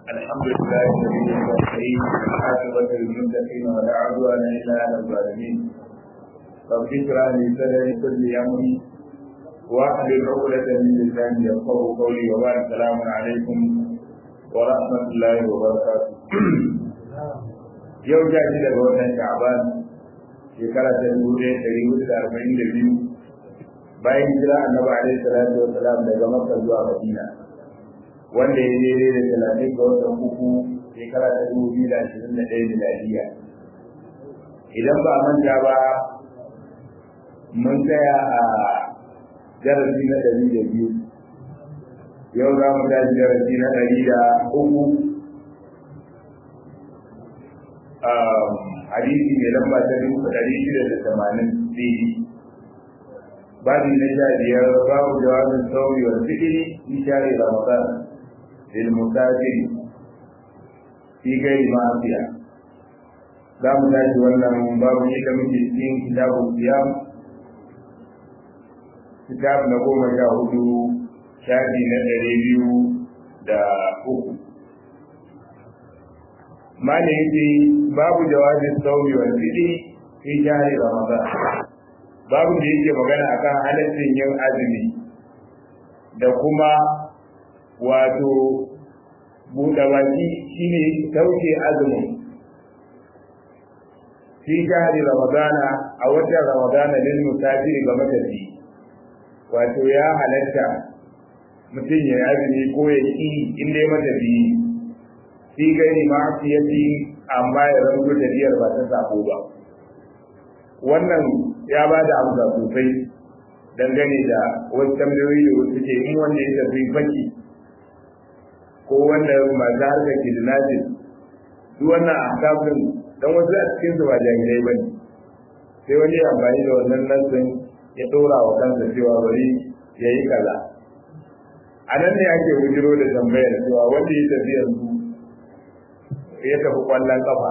الحمد لله الذي يستحيي عاقبة للمتقين ولا عدوان إلا على الظالمين رب اشرح لي صدري كل أمري واحلل عقدة من لساني يفقه قولي وبارك السلام عليكم ورحمة الله وبركاته yau ja shi daga wannan sha'ban shekara ta dubu ɗaya ɗari hudu da arba'in da biyu bayan jira annabi alaihi salatu wa salam daga makka zuwa madina wanda ya daidai da talatin ga watan uku shekara ta dubu biyu da ashirin da ɗaya miladiya idan ba a manta ba mun tsaya a darasi na ɗari da biyu yau za mu tashi darasi na ɗari da uku hadisi mai lamba ta dubu ɗari shida da tamanin daidai babi na sha biyar babu jawabin sauri wa zikiri fi share ramadan lil musafiri fi gairi ma'afiya za mu tashi wannan babu yadda muke cikin kitabun siyam kitab na goma sha hudu shafi na ɗari biyu da uku mana yace babu jawabin sauri wa zikiri fi share ramadan babu da yake magana akan halaccin yin azumi da kuma wato buɗe baki shine sauke azumin fi shahri ramadana a watan ramadana lil musafiri ga matafi wato ya halatta mutum ya azumi ko ya ƙi in dai matafi fi gani ma'asiyati amma ya rango tafiyar ba ta sako ba wannan ya ba da amsa sosai dangane da wasu tambayoyi da wasu ke in wanda ya tafi faki ko wanda masu harka ke da najin duk wannan ahkafin dan wasu a cikin su ba jahilai ba ne sai wani ya amfani da wannan nassin ya ɗora wa kansa cewa bari ya yi kaza a nan ne ake bujiro da tambayar cewa wanda ya tafi yanzu ya tafi kwallon kafa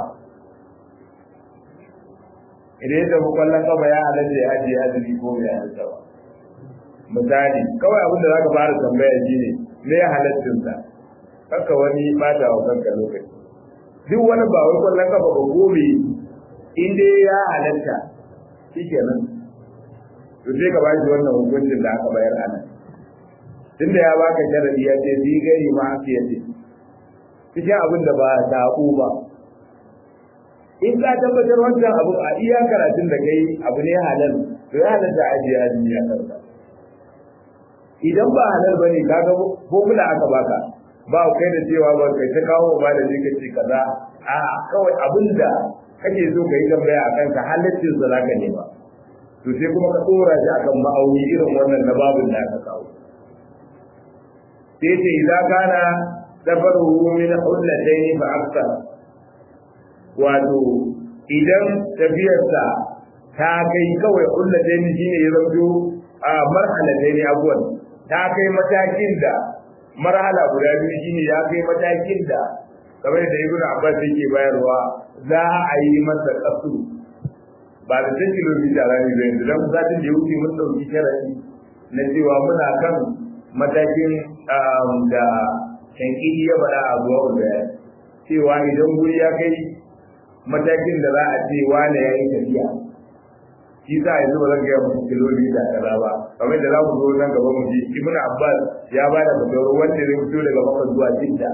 idan ya tafi kwallon kafa ya halatta ya ajiye azumi ko bai halatta ba misali kawai abin da zaka fara tambaya shine me ya halaccin sa haka wani bata wa kanka lokaci duk wani ba wai kwallon kafa ba gobe in dai ya halatta shikenan to sai ka bashi wannan hukuncin da aka bayar ana tunda ya baka sharadi ya ce bi gari ma ya ce cikin abin da ba sabo ba in ka tabbatar wancan abu a iya karatun da kai abu ne halal to ya halatta ajiye azumi a kanka idan ba halal bane kaga formula aka baka ba kai da cewa ba kai ta kawo ba da zai kace kaza a kawai abin da kake so ka yi tambaya a kanka halaccin sa zaka nema to sai kuma ka tsora shi akan ma'auni irin wannan na babin da aka kawo sai ce idan kana safaruhu min hullatayn fa akthar wato idan tafiyarsa ta kai kawai hullatayn shine ya zanto a marhalatayn abuwan ta kai matakin da marhala guda biyu shine ya kai matakin da kamar da ibn abbas yake bayarwa za a yi masa kasu ba da ta kilomita rami ba yanzu dan zatin da ya wuce mun dauki sharadi na cewa muna kan matakin da shankidi ya faɗa a zuwa da cewa idan guri ya kai matakin da za a ce wane ya yi tafiya shi sa yanzu ba zan gaya musu kilomita kaza ba kamar da za mu zo nan gaba mu ji ibnu abbas ya ba da fatawar wanda zai fito daga maka zuwa jidda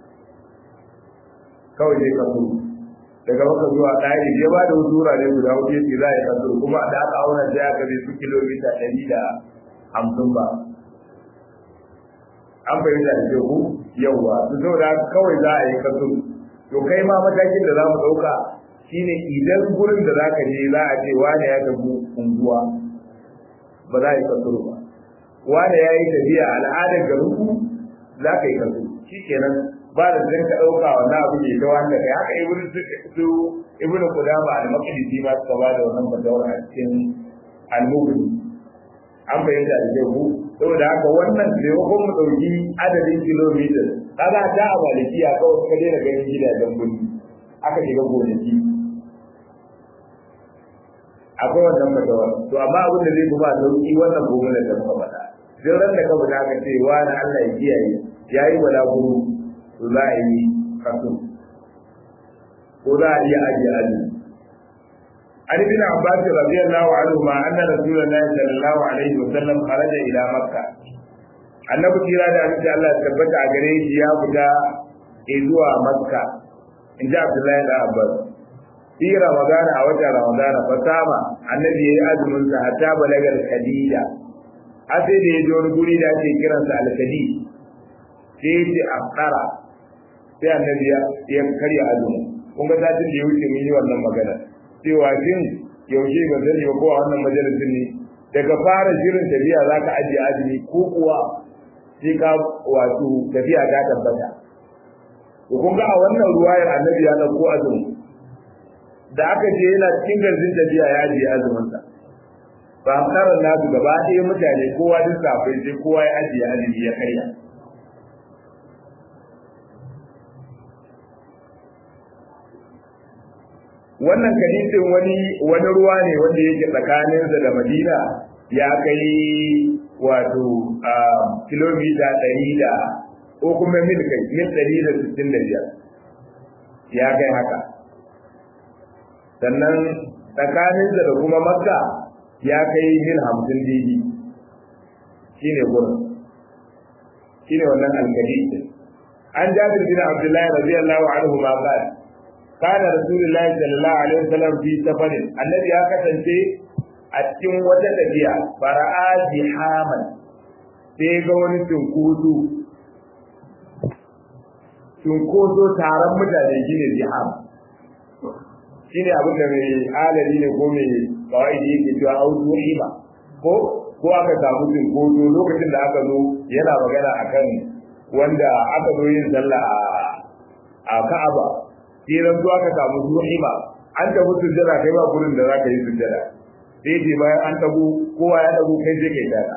kawai zai kaso daga maka zuwa ɗari ya ba da wasu wurare guda hudu ya ce za a yi kaso kuma da aka auna sai aka zai su kilomita ɗari da hamsin ba an fahimta da ke ku yauwa su saboda kawai za a yi kaso to kai ma matakin da za mu ɗauka shine idan gurin da zaka je za a ce wane ya tafi unguwa ba za a yi kasuru ba wane ya yi tafiya al'adar garinku za ka yi kasuru shi kenan ba da zan ka ɗauka wannan abu ne ta wanda kai haka ibnu su ibnu qudama al-maqdisi ma suka ba da wannan fatawar a cikin al-mughni an bayyana da jahu saboda haka wannan maimakon mu ɗauki adadin kilomita kaga ta a malikiya kawai ka daina ganin gidajen birni aka shiga gonaki akwai wannan fatawa to amma abin da zai fi ba sauki wannan gobe da muka faɗa duk ran da ka fita ka ce wa na Allah ya kiyaye yayi balaguro to za a yi kaso ko za a iya ajiye azumi عن ابن عباس رضي الله عنهما أن رسول الله صلى الله عليه وسلم خرج إلى مكة annabi kira da abin da Allah tabbata a gare shi ya fita zuwa makka in ji abdullahi da abbas fi ramadana a watan ramadana fa sama annabi ya yi azumin sa hatta balagar khadija har sai da ya je wani guri da ake kiransa alkadi sai ya ce afkara sai annabi ya karya azumi kun ga satin da ya wuce mun yi wannan magana cewa shin yaushe ba sani ba ko a wannan majalisin ne daga fara shirin tafiya za ka ajiye azumi ko kuwa sai ka wato tafiya ta tabbata to kun ga a wannan ruwayar annabi ya dauko azumi da aka je yana cikin garzin tafiya ya ajiye azumin sa ba karan nasu gaba ɗaya mutane kowa duk safai sai kowa ya ajiye azumi ya karya wannan hadisin wani wani ruwa ne wanda yake tsakaninsa da Madina ya kai wato a kilomita ɗari da ko kuma mil kai mil ɗari da sittin da biyar ya kai haka sannan tsakaninsa da kuma makka ya kai mil hamsin didi shi ne gurin shi ne wannan alkali an jabir bin abdullahi radiyallahu anhu ma qala kana rasulullahi sallallahu alaihi wasallam fi safarin annabi ya kasance a cikin wata tafiya fara'a jihaman sai ga wani tunkutu tunkoso taron mutane shine jiham shine abin da mai alali ne ko mai kawai da yake cewa auzu hima ko ko aka samu tunkoso lokacin da aka zo yana magana akan wanda aka zo yin sallah a Ka'aba sai ran zo aka samu zuhima an tafi sujjada kai ba gurin da zaka yi sujjada sai ce bayan an dago kowa ya dago kai sai kai dada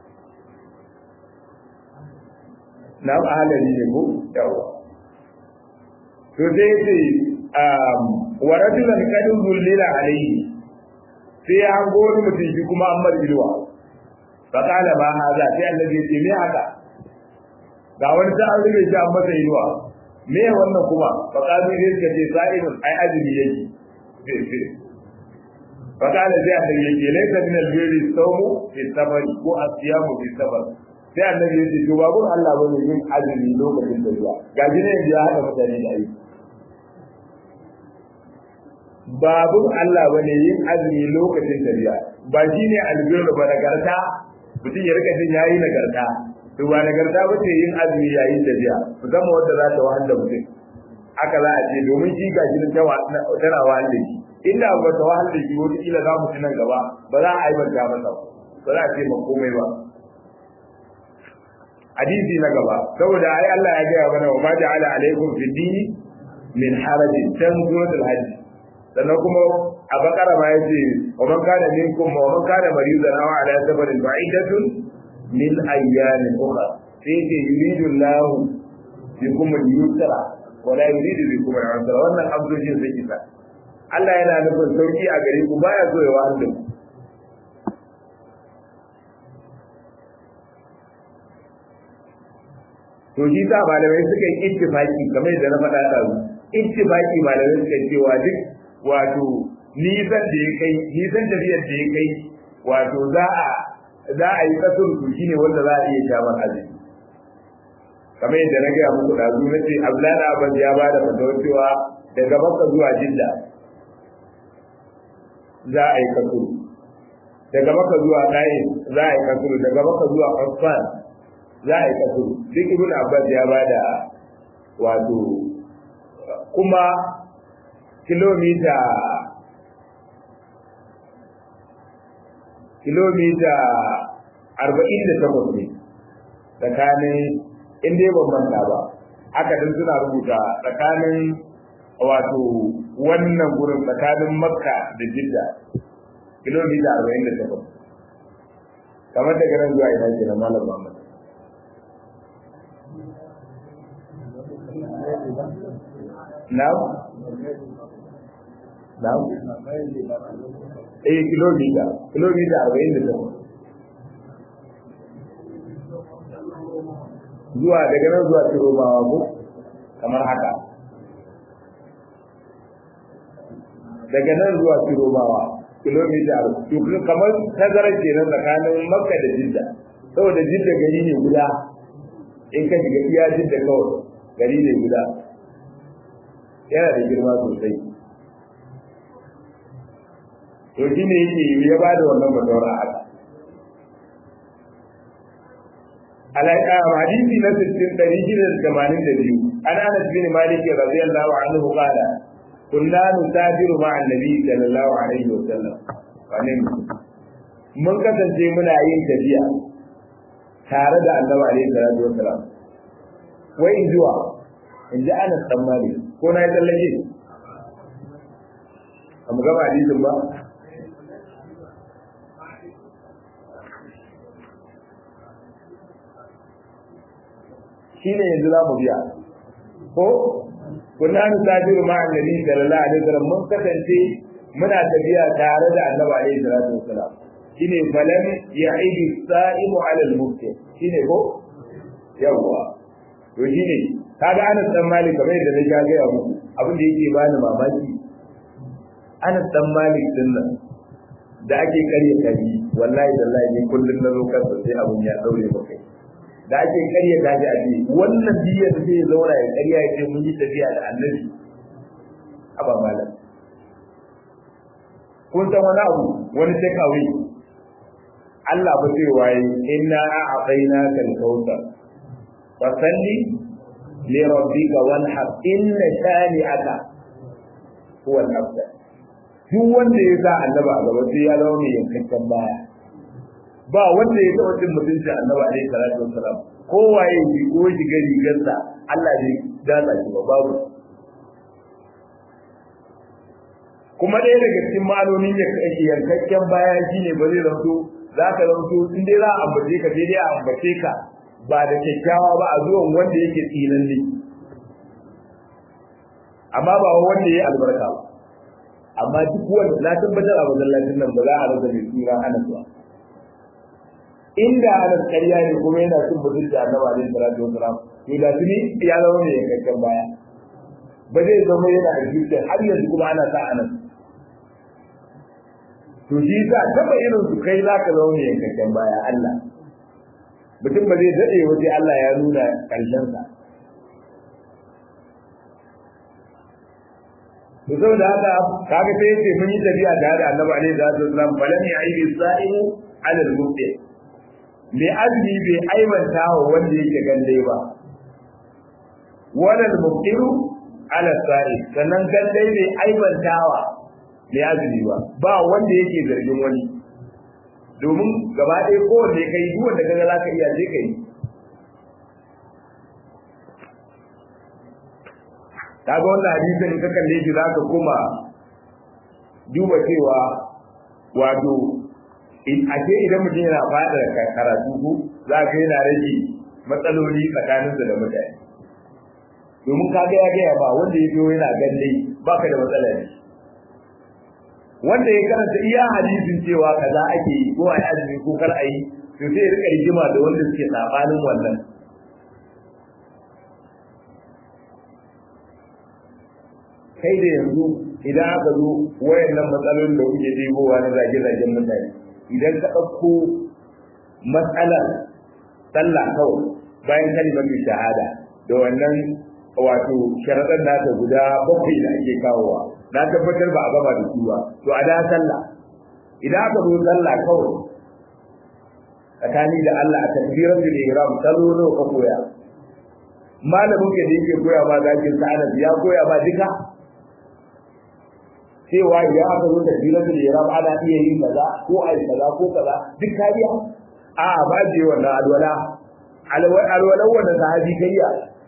na ahalari ne ko yawa to sai ce um wa rajulan kadun zullila alayhi sai ya hango wani mutum shi kuma an mar ilwa fa kala ma haza sai annabi ya ce me haka ga wani ta an rube shi an masa ilwa me wannan kuma fa kazi ne suka ce sa'idun ai azumi yake fa kala sai annabi ya ce laysa min al-birri sawmu fi safari ko asiyamu fi safar sai annabi ya ce to babu Allah bane yin azumi lokacin da zuwa ga ne ya hada mutane da aiki babun Allah bane yin azumi lokacin tafiya ba shine albirru ba nagarta mutum ya rika jin yayi nagarta to ba nagarta ba ce yin azumi yayin tafiya musamman wanda za ta wahala mutum haka za a ce domin shi ga jinin tana wahala shi inda ba ta wahala shi wata kila za mu ci nan gaba ba za a aibanta masa ba za a ce ma komai ba hadisi na gaba saboda ai Allah ya gaya mana wa ma ja'ala alaikum fi dini min harajin tan suratul hajj sannan kuma a bakara ma yace wa man kana minkum wa man kana maridan aw ala safarin ba'idatun min ayyamin ukhra sai ce yuridu Allah bikum al-yusra wa la yuridu bikum al-usra wannan abdujin sai kisa Allah yana nufin sauki a gare ku baya so ya wahala ku to shi sa malamai suka yi ittifaki kamar yadda na faɗa da su ittifaki malamai suka cewa duk wato nisan da ya kai nisan tafiyar da ya kai wato za a za a yi kasar su shine wanda za a iya shamar azumi kamar yadda na gaya muku da zu nace Abdullahi Abbas ya ba da fatawar cewa daga Makka zuwa Jidda za a yi kasuru daga Makka zuwa Qaim za a yi kasuru daga Makka zuwa Usman za a yi kasuru duk Ibn Abbas ya ba da wato kuma kilomita kilomita arba'in da takwas ne tsakanin inda ya bambanta ba aka din suna rubuta tsakanin wato wannan gurin tsakanin makka da jidda kilomita arba'in da takwas kamar daga nan zuwa ina ke na malam muhammad Now? Now? Eh kilomita, kilomita arba'in da takwas. Zuwa daga nan zuwa Tiromawa ko? kamar haka daga nan zuwa Kiromawa kilomita to kamar tazarar kenan tsakanin Makka da Jidda saboda Jidda gari ne guda in ka shiga iya Jidda kawai gari ne guda yana da girma sosai to shi ne yake ya ba da wannan fatawar a haka alaƙa hadisi na sittin ɗari shida da tamanin da biyu an anas bin malik radiyallahu anhu qala kunna nusafiru ma annabi sallallahu alaihi wa sallam wannan mun kasance muna yin tafiya tare da annabi alaihi salatu wa sallam wai in zuwa in ji anas dan malik ko na yi tsallake a mu gaba hadisin ba shine yanzu za mu biya ko kunna nusafiru ma annabi sallallahu alaihi wasallam mun kasance muna tafiya tare da annabi alaihi salatu wasallam shine falam ya'idu sa'imu ala al-mufti shine ko yawa to shine kaga Anas dan Malik kamar yadda na ga ya muku abin da yake bani mamaki Anas dan Malik din nan da ake karya kaji wallahi wallahi ni kullun na zo kansa sai abun ya daure maka da ake karya kaji a ce wannan biyar zai zauna ya karya ya ce mun yi tafiya da annabi aba malam kun san wani abu wani takeaway Allah ba zai waye inna a'tayna kal kautsar fa salli li rabbika wanhar inna shani'aka huwa al-afdal duk wanda ya sa annaba a gaba sai ya zama mai yankakken baya ba wanda ya taɓa cin mutunci annaba alaihi salatu wassalam kowaye shi ko shiga rigarsa Allah bai dasa shi ba babu kuma ɗaya daga cikin ma'anonin yankakken baya shine ba zai zanto za ka zanto in dai za a ambace ka sai dai a ambace ka ba da kyakkyawa ba a zuwan wanda yake tsinanne amma ba wanda ya albarka ba amma duk wanda na tabbatar a masallacin nan ba za a rasa mai tsira anas ba inda anas ƙarya ne kuma yana cin mutunci a gaba da salatu wasalam to da tuni ya zama mai yankakken baya ba zai zama yana a zuciya har yanzu kuma ana sa anas to shi sa taba irin su kai za ka zama mai yankakken baya Allah mutum ba zai daɗe waje Allah ya nuna ƙarshensa to saboda haka kaga sai yace mun yi tafiya tare da Annabi alaihi salatu wasallam falam ya'ibi sa'imu ala al-mubti me azmi bai aibanta wa wanda yake gande ba wala al-mubtiru ala sa'i sannan gande bai aibantawa me azmi ba ba wanda yake zargin wani domin gaba ɗaya kowanne kai duk wanda kaga zaka iya je kai kaga wannan hadisin ka kalle shi zaka kuma duba cewa wato in ake idan mutum yana fada karatu ko za ka yana rage matsaloli tsakaninsa da mutane domin kaga ya gaya ba wanda ya biyo yana galle baka da matsala ne wanda ya karanta iya hadisin cewa kaza ake yi ko a yi azumi ko kar a yi to sai ya rika rigima da wanda suke sabanin wannan kai da yanzu idan aka zo wayannan matsalolin da kuke ɗebowa na zage-zagen mutane idan ka ɗauko matsalar sallah kawai bayan kalimar shahada da wannan wato sharaɗar nata guda bakwai da ake kawowa na tabbatar ba a gama da su ba to a da sallah idan aka zo sallah kawai tsakani da Allah a takbiratul ihram salo nawa ka koya malamin ka da yake koya ma zakin sa'adat ya koya ma duka cewa idan aka zo da filatul ihram ana iya yin kaza ko ai kaza ko kaza duk kariya a ba je wannan alwala alwala wannan sahabi kariya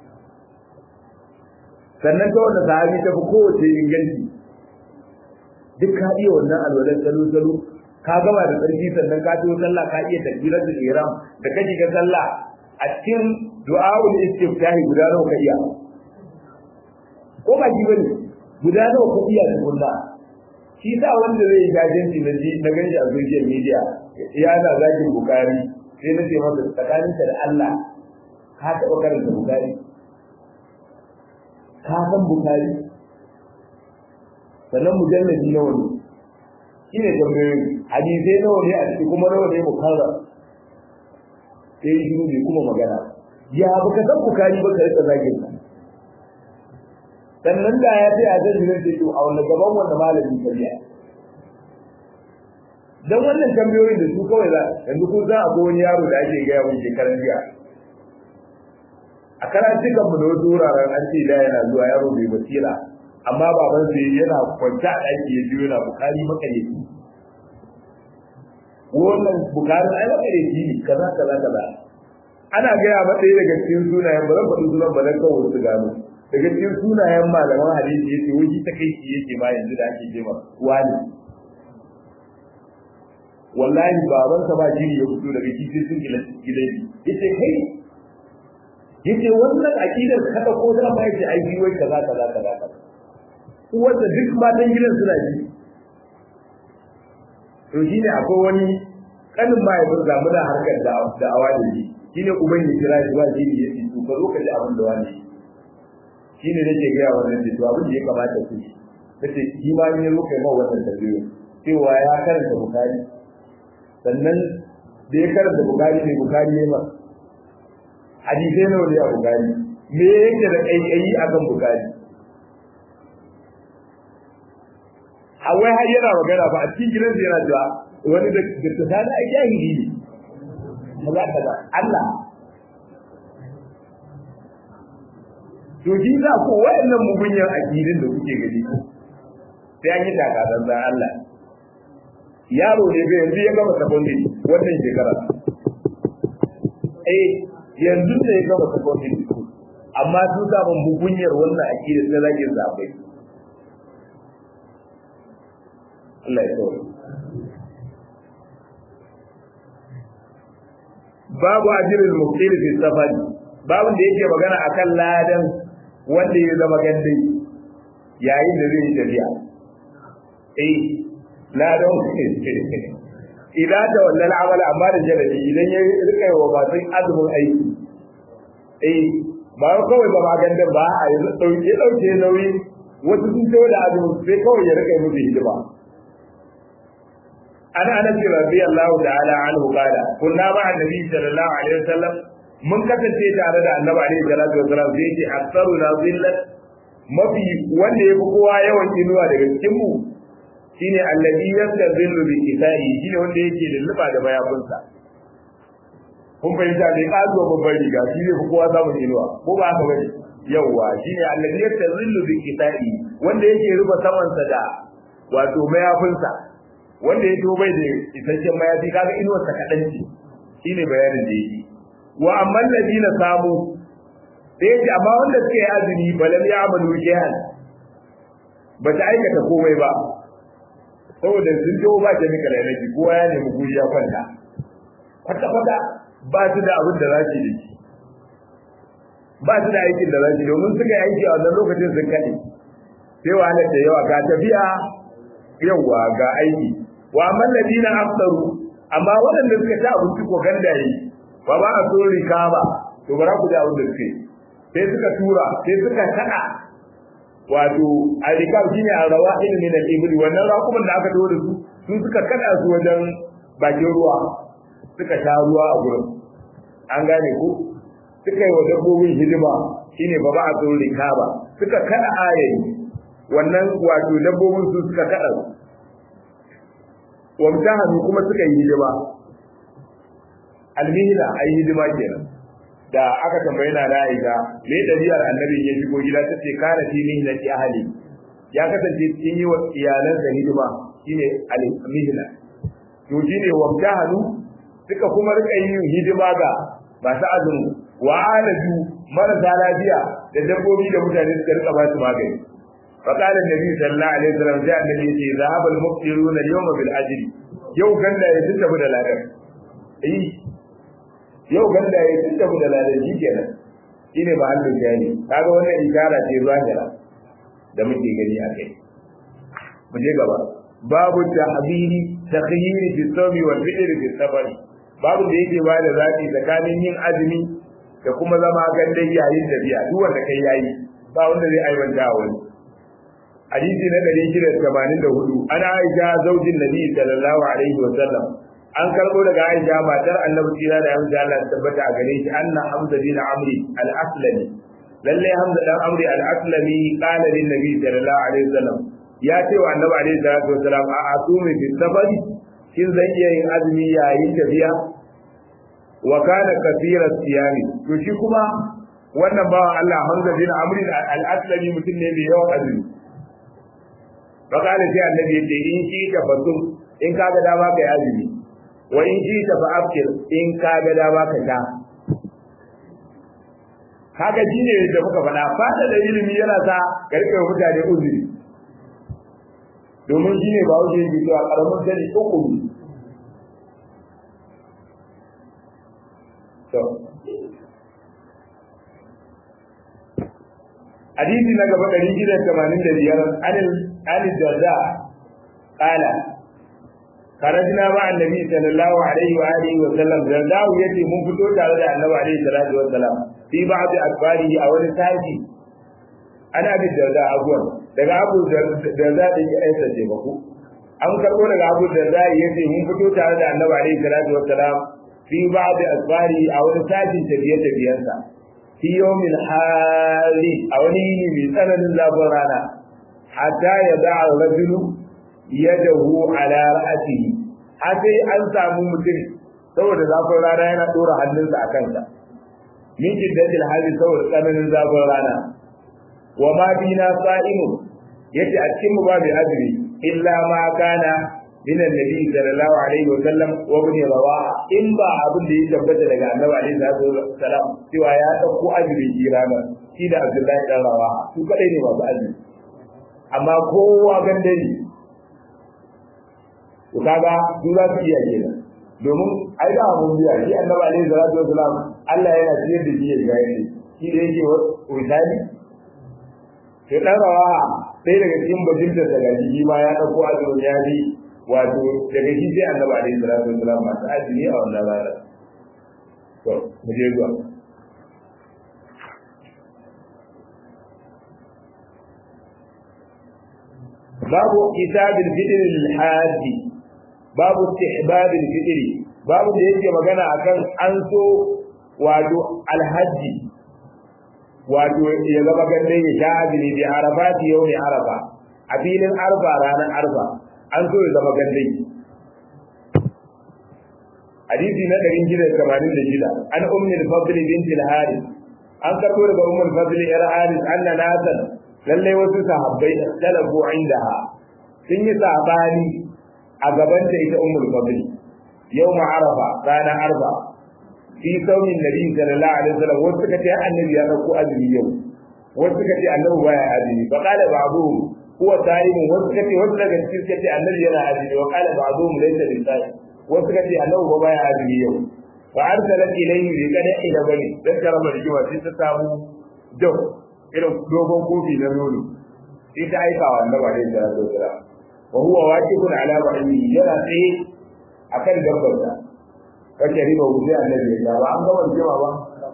sannan ta wannan sahabi ta fi kowace inganci duk ka iya wannan alwalan salo salo ka gama da tsarki sannan ka ciwo sallah ka iya takbiratul ihram da ka shiga sallah a cikin du'a'ul istiftahi guda nawa ka iya ko ba ji bane guda nawa ka iya tukunna shi sa wanda zai gajenci na ji na ganshi a social media ya na zakin bukari sai na ce masa tsakaninka da Allah ka taɓa karanta bukari ka san bukari sannan mujalladi nawa ne shi ne tambayoyi hadisai nawa ne a ciki kuma nawa ne mukarra sai yi shiru bai kuma magana ya baka san bukari ba ka rika zagin sa sannan da ya ce a zan yi zai to a wanda gaban wanda malamin kariya dan wannan tambayoyin da su kawai za yanzu kun san akwai wani yaro da ake gaya mun shekaran jiya a karatukan mu da wasu wuraren an ce da yana zuwa yaro bai basira amma baban sai yana kwanta a ɗaki ya biyo yana bukari makareci wannan bukarin ai makareci ne kaza kaza kaza ana gaya masa ɗaya daga cikin sunayen ba zan faɗi sunan ba zan kawo su gano daga cikin sunayen malaman hadisi yace wai ta kai shi yake ma yanzu da ake jema wani wallahi babansa ba jini ya fito daga kifi sun gidan yace kai yace wannan aqidar kada ko da ba yace ai bi wai kaza kaza kaza kaza wanda duk matan gidan suna ji to shine akwai wani kanin mahaifin zamu da harkar da da awali ne shine uban ya kira shi ba jini ya ce to ka zo ka ji abin da wani shine nake ga wannan ce to abin da ya kamata ku kace shi ma ne zo kai ma wannan tabiyo cewa ya karanta bukari sannan da ya karanta bukari ne bukari ne ma hadisai nawa ne a bukari me yake da kaikayi akan bukari a wai har yana magana ba a cikin gidan yana cewa wani da ta sani a jahili ne kaza kaza Allah to shi za ko wayannan mugunyan akidin da kuke gani sai an yi takadan zan Allah yaro ne bai yanzu ya gama secondary wannan shekara eh yanzu ne ya gama secondary school amma sun samu mugunyar wannan akidin da zagin zabai Allah ya tsoro babu ajirul muqtil fi safari babu da yake magana akan ladan wanda ya zama gandai yayin da zai tafiya eh ladan idan da wannan amala amma da jarabi idan ya rika wa masu azumin aiki eh ba kawai ba magandan ba a yanzu dauke dauke nauyi wasu sun tawo da azumin sai kawai ya rika musu hidima عن انس رضي الله تعالى عنه قال كنا مع النبي صلى الله عليه وسلم mun kasance tare da annabi alaihi salatu wasalam sai yace aktsaru na zillat mafi wanda yafi kowa yawan inuwa daga cikin mu shine alladhi yastazillu bi kisai shine wanda yake lulluba da mayafinsa kun fahimta bai kazo babban riga shi ne fi kowa samun inuwa ko ba haka bane yawwa shine alladhi yastazillu bi kisai wanda yake rufe samansa da wato mayafinsa wanda ya bai da isasshen mayafi kaga inuwar ta kadan ce shine bayanin da yake wa amma alladina samu sai yace amma wanda suka yi azumi balam ya amalu jihan ba ta aikata komai ba saboda sun jo ba ta mika lalaci kowa ya nemi guri ya kwanta kwata kwata ba su da abin da za su yi ba su da aikin da za su yi domin suka yi aiki a wannan lokacin sun kaɗe sai wahalar da yawa ga tafiya yawa ga aiki wa amman ladina aftaru amma waɗanda suka ci abinci ko gandaye ba ba a so rika ba to bara ku da abin da suke sai suka tura sai suka kada wato a rika shine a rawa ilmin al-ibli wannan rakuman da aka tawo da su sun suka kada su wajen bakin ruwa suka sha ruwa a gurin an gane ko suka yi wa dabbobin hidima shine ba ba a so rika ba suka kada ayayi wannan wato dabbobin su suka kada su wamtahanu kuma suka yi hidima almihna ai hidima kenan da aka tambaye na Aisha me dalilin annabi ya shigo gida ta ce kana fi mihnati ahli ya kasance cikin yi wa iyalan da hidima shine almihna to shine wamtahanu suka kuma rika yin hidima ga masu azumi wa alaju marasa lafiya da dabbobi da mutane suka rika ba su magani فقال النبي صلى الله عليه وسلم جاء النبي ذهب المفطرون اليوم بالاجر yau ganda ya tunda da ladan eh yau ganda ya tunda da ladan shi kenan shine mahallin jani kaga wannan ishara ce zahira da muke gani a kai mu je gaba babu tahbiri takhyiri fi sawmi wal fitr fi safari babu da yake ba da zaki tsakanin yin azumi da kuma zama gandan yayin da biya duk wanda kai yayi ba wanda zai aibanta wani hadisi na 684 ana aisha zaujin nabi sallallahu alaihi wa sallam an karbo daga aisha matar annabi tsira da hamza Allah ya tabbata a gare shi anna hamza bin amri al-aslami lalle hamza dan amri al-aslami qala lin nabi sallallahu alaihi wa sallam ya ce wa annabi alaihi salatu wa salam a asumi fi safari shin zan iya yin azumi yayin tafiya wa kana kathira siyami to shi kuma wannan bawa Allah hamza bin amri al-aslami mutum ne mai yawan azumi fakala sai annabi yace in shi ta fasum in kaga dama kai azumi wa in shi ta fa'afkir in kaga dama ka ta kaga shi ne da muka faɗa fata da ilimi yana sa karfe mutane uzuri domin shi ne ba wuce yake cewa karamin sani uku ne حديث نجم قريب جدا كمان الذي عن عن الدرداء قال خرجنا مع النبي صلى الله عليه واله وسلم الدرداء يتي من فتو تعالى النبي عليه الصلاه والسلام في بعض اخباره او رسالته انا ابي الدرداء اقول daga abu darda da ya aisa ce ba ku an karbo daga abu darda ya ce mun fito tare da annabi alaihi salatu wassalam fi ba'd asfari a wani sajin tafiye tafiyensa fi yawmin hali a wani yini mai tsananin zafin rana hatta ya da'a rajulu yadahu ala ra'atihi har sai an samu mutum saboda zafin rana yana dora hannunsa a kansa min jiddatil hali saboda tsananin zafin rana wa ma bina sa'imun yace a cikin mu babu azumi illa ma kana min annabi sallallahu alaihi wa sallam wa ibn rawaha in ba abin da ya tabbata daga annabi alaihi salatu wasallam cewa ya dauko azumi kirama shi da abdullahi dan rawaha su kadai ne masu azumi amma kowa gandari to kaga su za su iya kenan domin ai da mun biya shi annabi alaihi salatu wasallam Allah yana ciyar da shi ya ga yake shi da yake misali to dan rawaha sai daga cikin bajinta daga jiki ma ya dauko azumi ya bi wato daga shi sai annabi alaihi salatu wasalam masu azumi a wannan rana to mu je zuwa babu kitabil fitr lil haji babu istihbab al fitr babu da yake magana akan an so wato alhaji wato ya zama gande ya sha azumi bi arafati yawmi arafa a filin arfa ranar arfa an so ya zama gandai hadisi na 686 an ummi al-fadl bint al-harith an karbo daga ummi al-fadl yar harith anna nasan lalle wasu sahabbai talabu indaha sun yi sabani a gaban ta ita ummi al-fadl yawm arafa ranar arfa fi saumin nabi sallallahu alaihi wasallam wasu suka ce annabi ya dauko azumi yau wasu suka ce annabi baya azumi fa qala ba'dhum huwa sa'imun wasu kace wasu daga cikin kace annabi yana azumi wa qala ba'dhum laysa bisa'i wasu kace annabi ba baya azumi yau fa arsalat ilayhi bi qada'i da bani dan karama da jiwa sai ta samu dau irin dogon kofi na nono sai ta aika wa annabi alaihi salatu wasalam wa huwa waqifun ala ba'ini yana tsaye akan dabbar sa kace riba wuce annabi ya ba an ga wannan ba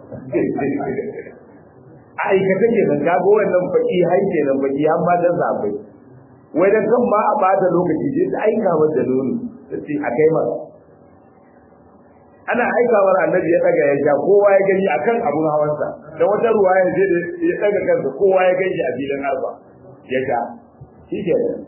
a aikata ke nan kago wannan baki hai ke nan baki an ba da zabai wai da kan ma a bata lokaci sai ta aika masa nono sai a kai masa ana aikawar annabi ya daga ya sha kowa ya gani akan abun hawansa da wata ruwa ya je ya daga kansa kowa ya gani a filin arba ya sha shi ke nan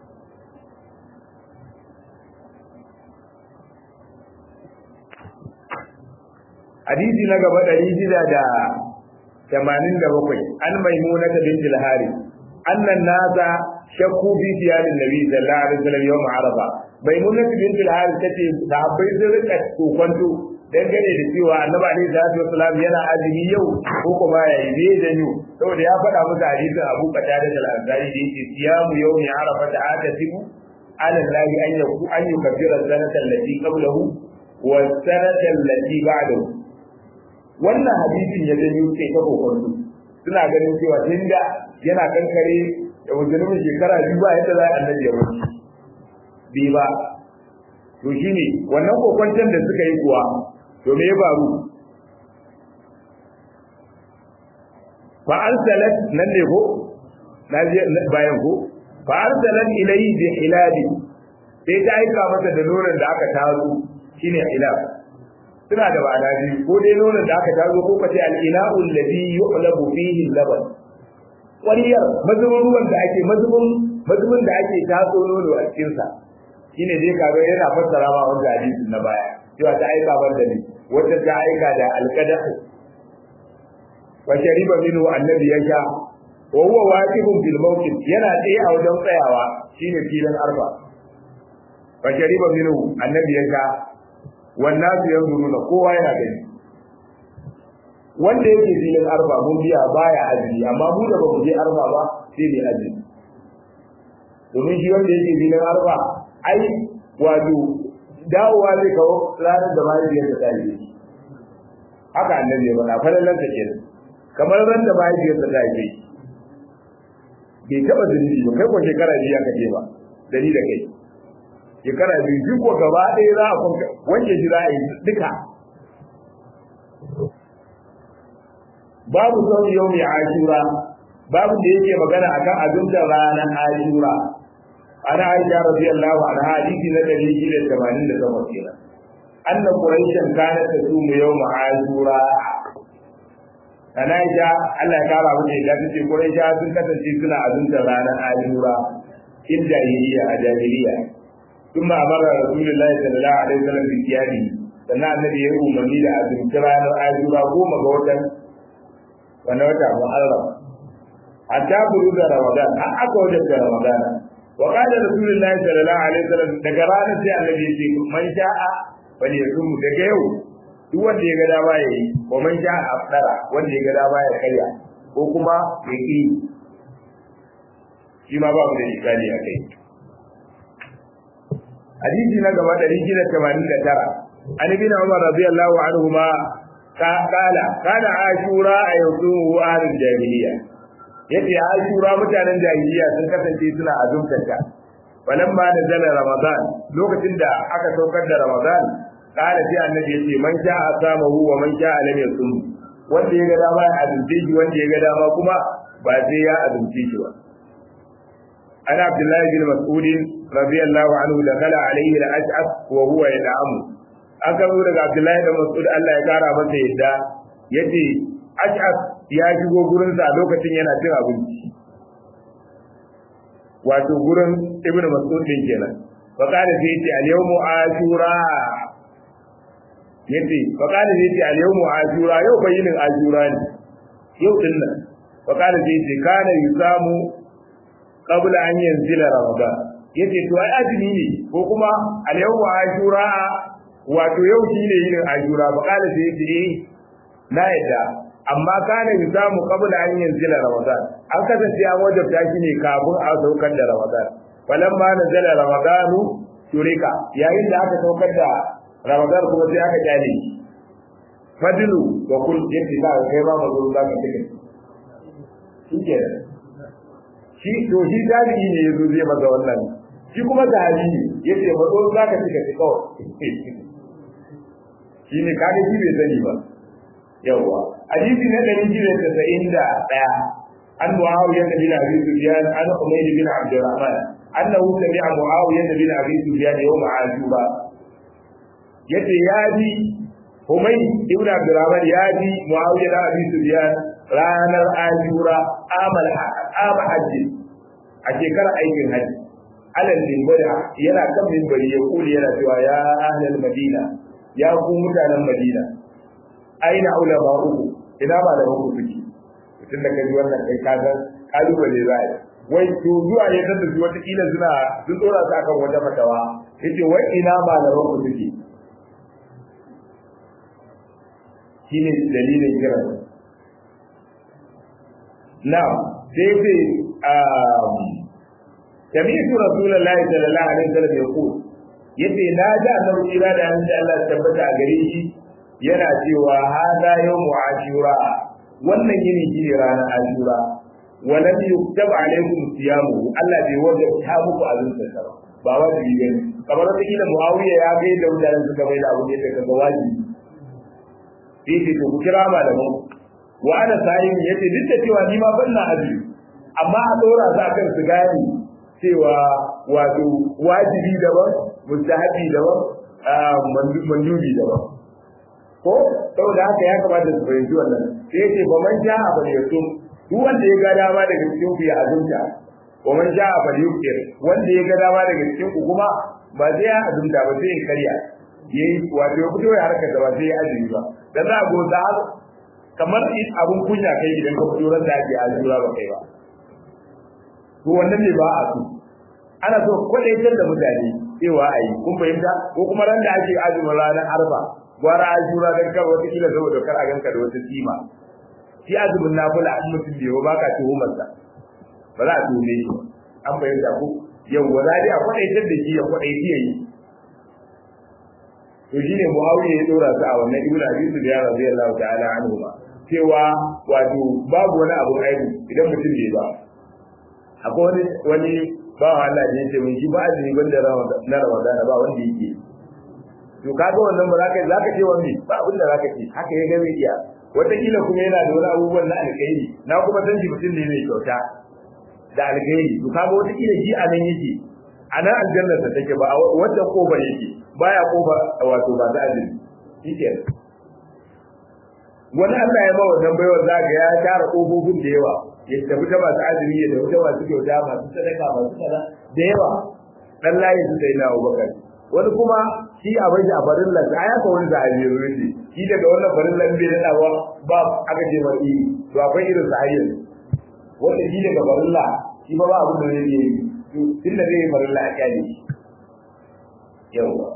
hadisi na gaba ɗari shida da tamanin da bakwai an maimuna ta binti al-hari annan nasa shakku bi siyarin nabi sallallahu alaihi wasallam yawm arafa maimuna ta binti al-hari tace sahabbai sun rika kokonto dangane da cewa annabi alaihi salatu wasallam yana azumi yau ko kuma ya yi ne da yau saboda ya faɗa musu hadisin Abu Qatada al-Ansari da yake siyamu yawmi arafa ta atasimu ala Allah an yaku an yukaffira sanata allati qablahu wa sanata allati ba'dahu wannan hadisin ya janyo ke ta kokonto suna ganin cewa tunda yana kankare da musulmin shekara biyu ba yadda za a annabi ya wuce bi ba to shine wannan kokonton da suka yi kuwa to me ya faru fa arsalat nan ne ko na je bayan ko fa arsalat ilayhi bi hilabi sai ta aika masa da nonon da aka tazo shine hilab suna da ba'ana biyu ko dai nonon da aka tazo ko kace al-ina'u alladhi yu'labu fihi al-laban ƙwariyar mazubin ruwan da ake mazubin mazubin da ake tatso nono a cikin sa shine dai kaga yana fassara ma wanda hadisin na baya cewa ta aika banda ne wata ta aika da alqadahu wa shariba minhu annabi ya sha wa huwa waqifun bil mawqif yana tsaye a wajen tsayawa shine filin arba wa shariba minhu annabi ya sha wannan su yanzuruna kowa yana gani wanda yake filin arba mun biya baya azumi amma mu da bamu je arba ba sai ne azumi domin shi wanda yake filin arba ai wato dawowa zai kawo ranar da mahaifiyar ta yi haka annabi ya faɗa falalan ta kenan kamar ran da mahaifiyar ta yi bai taɓa zunubi ba kai ko shekara biyu aka ce ba dari da kai shekara biyu duk ko gaba ɗaya za a kwanka wanke shi za a yi duka babu sau yau mai ashura babu da yake magana akan abinda ranar ashura ana aisha radiyallahu anha hadisi na 188 kenan anna quraishan kana tasumu yawm ashura ana aisha Allah ya kara muke da tace quraisha sun kasance suna azumta ranar ashura in jahiliya a jahiliya kuma amara rasulullahi sallallahu alaihi wasallam bi kiyami sannan annabi ya umarni da azumta ranar ashura goma ga watan wannan wata muharram hatta buru da ramadan an aka wajen da ramadan wa qala rasulullahi sallallahu alaihi wasallam daga ranar sai annabi ya ce man sha'a bal yasum daga yau duk wanda ya ga dama yayi wa man sha'a afdara wanda ya ga dama ya karya ko kuma ya ki shi ma babu da ikali a kai hadisi na gaba 189 an ibn umar radiyallahu anhu ma قال كان عاشوراء يصومه أهل الجاهلية yace ashura mutanen jahiliya sun kasance suna azumtar ta falamma nazala ramadan lokacin da aka saukar da ramadan kana sai annabi yace man sha'a samahu wa man sha'a lam yasum wanda ya ga dama ya azumce shi wanda ya ga dama kuma ba sai ya azumce shi ba ana abdullahi bin mas'ud radiyallahu anhu da kala alayhi al-ash'ab wa huwa yad'amu aka zo daga Abdullahi da Mas'ud Allah ya kara masa yadda yace Ash'ab ya shigo gurin sa lokacin yana cin abinci wato gurin Ibn Mas'ud din kenan fa kana sai yace al-yawmu ashura yace fa kana sai yace al-yawmu ashura yau bayinin ashura ne yau din nan fa kana sai yace kana yusamu qabla an yanzila ramadan yace to ai azumi ne ko kuma al-yawmu ashura wato yau shi ne yin ajura ba kala sai ce na yadda amma kana yusamu qabla an yanzila ramadan an kasance an wajabta shi ne kafin a saukar da ramadan falamma nazala ramadan turika yayin da aka saukar da ramadan kuma sai aka kyale shi fadlu wa kul yace ba kai ma mazo za ka tike shi ke shi to shi tabi'i ne yazo zai masa wannan shi kuma sahabi yace mazo za ka tike kawai shi ne kaga shi bai sani ba yawwa hadisi na ɗari biyu da tasa'in da ɗaya an muawiya da bin abi sufyan an umayr bin abdurrahman annahu sami'a muawiya da bin abi sufyan yawm ashura yace ya ji umay ibn abdurrahman ya ji muawiya da abi sufyan ranar ashura amal am hajji a shekarar aikin hajji alal minbari yana kan minbari ya kuli yana cewa ya ahlal madina ya ku mutanen Madina aina ulama uku ina ba da uku suke tun da kaji wannan kai ka ga kalubale zai wai to zuwa ya tada su wata kila suna sun dora su akan wata fatawa yace wai ina ba da uku suke shine dalilin kira na sai sai um سمعت رسول الله صلى الله عليه وسلم يقول yace na ji annabi kira da an Allah tabbata a gare shi yana cewa hada yawmu ashura wannan yini shi ne ranar ashura wa lam yuktab alaykum siyamu Allah bai wajabta muku azumta sa ba wajibi bane kamar wata kila Muawiya ya ga da mutanen suka bai da abu ne da kaga wajibi sai ce ku kira malaman ku wa ana sa'imi yace duk da cewa ni ma ban na azumi amma a dora su akan su gane cewa wato wajibi daban mustahabi daban mandubi daban ko saboda haka ya kamata su fahimci wannan sai yace ba man ja a bal yasum duk wanda ya ga dama daga cikin ku ya azumta wa man ja a bal yukir wanda ya ga dama daga cikin ku kuma ba zai ya azumta ba sai ya karya yayi wato ya fito ya harkar da ba sai ya azumi ba dan za a go da kamar abun kunya kai idan ka fito ran da ake azura ba kai ba to wannan ne ba a so ana so kwadaitar da mutane cewa ayi kun fahimta ko kuma ran da ake azumin ranar arba gwara azura dan kar wata kila saboda kar a ganka da wata sima shi azumin nafila in mutum bai ba ka tuhumar sa ba za a tuhume shi an fahimta ko yau wa za a kwadaitar da shi ya kwadaiti yayi to shine muawiya ya dora su a wannan ibnu abi sufyan radiyallahu ta'ala anhu ma cewa wato babu wani abu aibu idan mutum bai ba akwai wani wani ba Allah da yake mun shi ba azumi banda na Ramadan ba wanda yake to kaga wannan ba zaka zaka ce wani ba abin da zaka ce haka ya game iya wataƙila kuma yana da wani abubuwan na alkhairi na kuma san shi mutum ne mai kyauta da alkhairi to kaga wataƙila shi a nan yake a nan aljannar ta take ba a wanda kofar yake baya kofa wato ba ta azumi shikenan wani Allah ya ba wannan baiwar zaka ya tara kofofin da yawa ya tafi ta masu azumi ya tafi ta masu kyauta masu sadaka masu kaza da yawa dan layi su sai na Abubakar wani kuma shi a bai a farin lan a ya wani da ajiye rufe shi daga wannan farin lan bai da ba ba aka ce mai to akwai irin sa hayyan wanda shi daga farin la shi ba ba abin da zai yi to tun da zai yi farin la a kyale shi yawa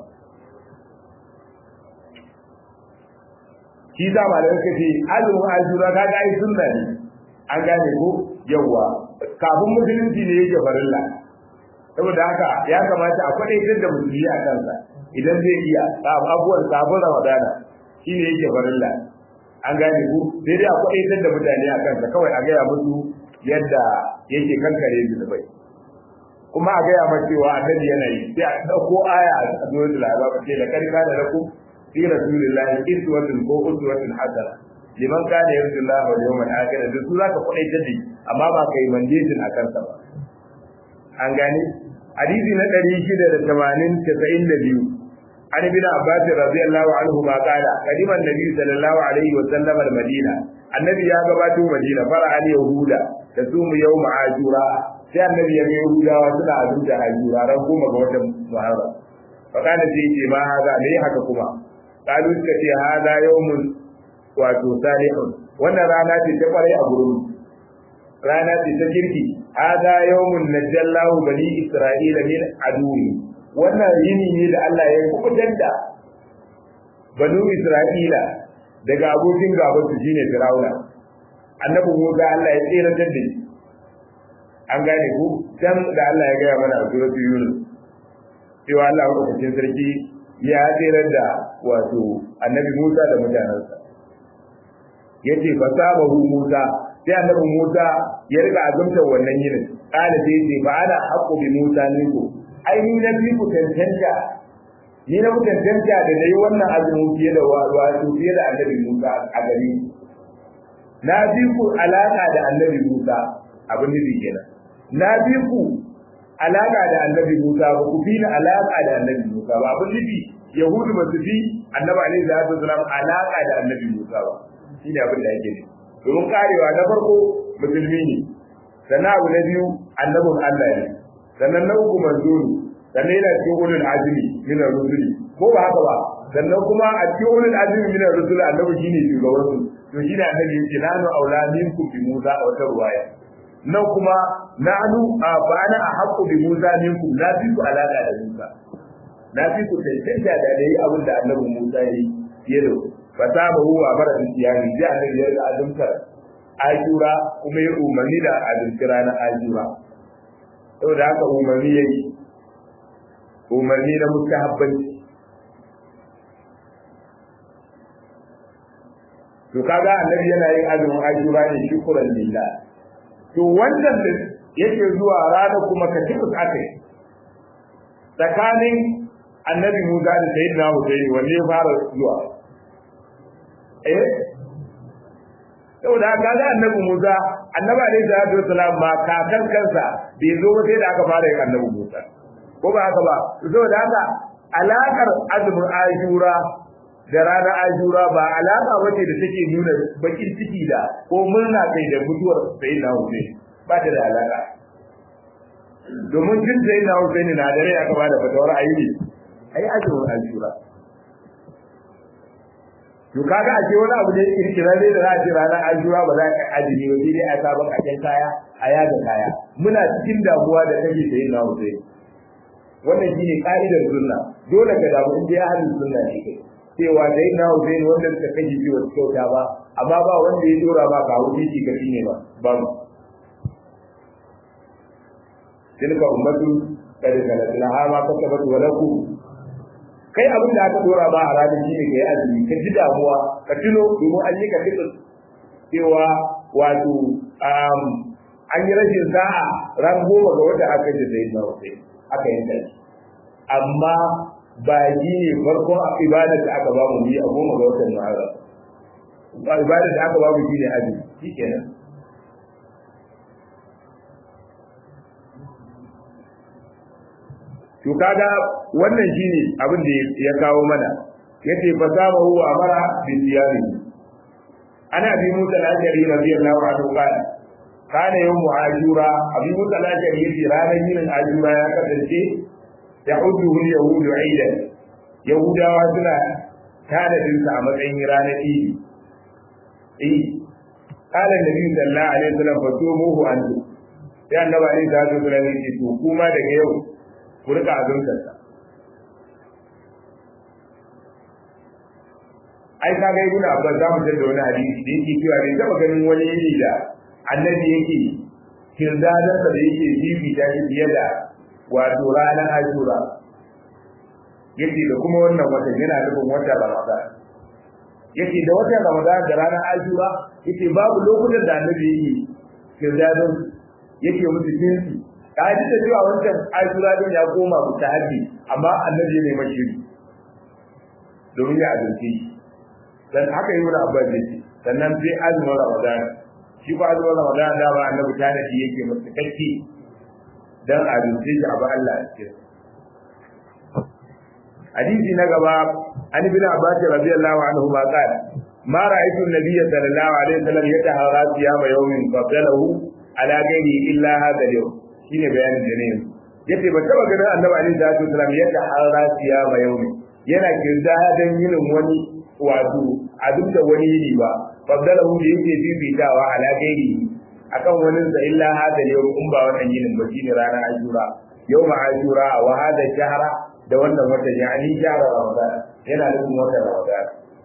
shi za ma da suka ce azumin azura ka ga ai sunna ne an gane ko yawa kafin musulunci ne yake farilla saboda haka ya kamata a kwadaitar da musulmi a kansa idan zai iya abubuwan sabon ramadana shi ne yake farilla an gane ku sai dai a kwadaitar da mutane a kansa kawai a gaya musu yadda yake kankare zunubai kuma a gaya masa cewa annabi yana yi sai a ɗauko aya a zuwa da labarin ce da karka da lakum fi rasulillahi iswatun ko uswatun hasana liman kana yarju Allah wal yawmal akhir da su zaka kudaitar da amma ba kai mandejin akan sa ba an gane hadisi na 680 an ibn Abbas radiyallahu anhu ma qala kadima annabi sallallahu alaihi wa sallam al madina annabi ya gabato madina fara al yahuda da su mu yawm ashura sai annabi ya ga yahudawa suna azumta ashura ran goma ga watan muharram fa kana sai ce ma hada ne haka kuma kalu suka ce hada yawmun wato salihun wannan rana ce ta kwarai a gurin rana ce ta kirki hada yawmun najallahu bani isra'ila min aduwi wannan yini ne da Allah ya kubutar da banu isra'ila daga abokin gaban su shine fir'auna annabi Musa Allah ya tsira da shi an gane ku dan da Allah ya gaya mana a suratul yunus cewa Allah madaukakin sarki ya tsira da wato annabi Musa da mutanensa yace fa sabahu Musa sai annabi Musa ya riga azumta wannan yinin kana sai yace fa ana haqqu bi Musa ne ko ai ni na fi ku tantanta ni na ku tantanta da nayi wannan azumin fiye da wato fiye da annabi Musa a gari na bi ku alaka da annabi Musa abin da kenan na bi ku alaka da annabi Musa ba ku fi na alaka da annabi Musa ba abin nufi Yahudu ba su fi annabi alaihi salatu wasalam alaka da annabi Musa ba shi ne abin da yake ne domin karewa na farko musulmi ne sannan abu na biyu annabin Allah ne sannan na uku manzo ne sannan yana cikin ulul azmi min ar-rusuli ko ba haka ba sannan kuma a cikin ulul azmi min ar-rusuli annabi shine shugaban su to shine annabi yake nanu aula minkum bi Musa a wata ruwaya nan kuma nanu a bana a haqqu bi Musa minkum la fi ku alaka da Musa na fi ku tantance da dai abin da annabi Musa yi fiye da fa saba huwa bara tiyani da annabi ya ga azumtar ajura kuma ya umarni da azumci ranar ajura saboda haka umarni yayi umarni na mustahabbanci to kaga annabi yana yin azumin ajura ne shukran lillah to wannan da yake zuwa ranar kuma ka tibus akai tsakanin annabi Musa da sayyidina Hussein wanne ya fara zuwa eh saboda haka ga annabi Musa annabi alaihi salatu wasalam ma kakan kansa bai zo ba sai da aka fara yin annabi Musa ko ba haka ba saboda haka alakar azumin Ashura da ranar Ashura ba alaka bace da take nuna bakin ciki da ko murna kai da mutuwar sayyidina Hussein ba ta da alaka domin jin sayyidina Hussein na dare aka bada fatawar ayi ai azumin Ashura to kaga a ce wani abu ne kirkirare da za a ce ranar Ashura ba za ka azumi ba sai dai a saba kaken kaya a yaga kaya muna cikin damuwa da kake sayyidina Hussein wannan shine ka'idar sunna dole ka damu in dai ahlus sunna ne kai cewa dai na Hussein wanda suka kaji ji wa kyauta ba amma ba wanda ya dora ba ka wuce shi ga shine ba ba mu tilka ummatu kad kalat laha ma kasabat wa lakum kai abin da aka dora ba a ranar shine kai azumi ka ji damuwa ka tuno domin an yi ka fito cewa wato an yi rashin sa'a ran goma ga wata aka ji sai na Hussein aka yanka shi amma ba shi ne farkon ibadar da aka ba mu yi a goma ga watan Muharram ba ibadar da aka ba mu shine azumi shikenan to kaga wannan shine abin da ya kawo mana yace fa sama huwa amara bi siyami ana bi musa al-ashari radiyallahu anhu qala kana yawm ashura abi musa al-ashari yace ranar yin ashura ya kasance ya'uduhu al-yahudu aidan yahudawa suna tanadin sa a matsayin ranar idi eh qala nabi sallallahu alaihi wasallam fatumuhu an ya annabi alaihi salatu wasallam yace to kuma daga yau ku rika azumtar sa ai ka ga ibnu abbas za mu tada wani hadisi da yake cewa bai taba ganin wani yini da annabi yake kirdadan da yake bibita shi fiye da wato ranar ashura yace da kuma wannan watan yana nufin watan ramadan yace da watan ramadan da ranar ashura yace babu lokutan da annabi yake kirdadan yake musu jinsi ka ji da cewa wancan ashura din ya koma mutahabbi amma annabi ne mashiri domin ya azumce shi dan haka yi wani abbas yake sannan sai azumin ramadan shi ba azumin ramadan da ba annabi ta da yake musu kakki dan azumce shi abu Allah a cikin hadisi na gaba an ibn abbas radiyallahu anhu ma qala ma ra'aytu an-nabiyya sallallahu alaihi wasallam yatahara siyama yawmin qablahu ala ghairi illa hadha al-yawm shine bayanin da ne yace ba taba ganin annabi alaihi salatu wasallam yatahara siyama yawmin yana kirda dan yinin wani wato abin da wani yini ba faddalahu da yake bibitawa ala gairi akan wani da illa hada yau in ba wannan yinin ba shine ranar ashura yawma ashura wa hada shahra da wannan watan yani shahra ramadan yana nufin watan ramadan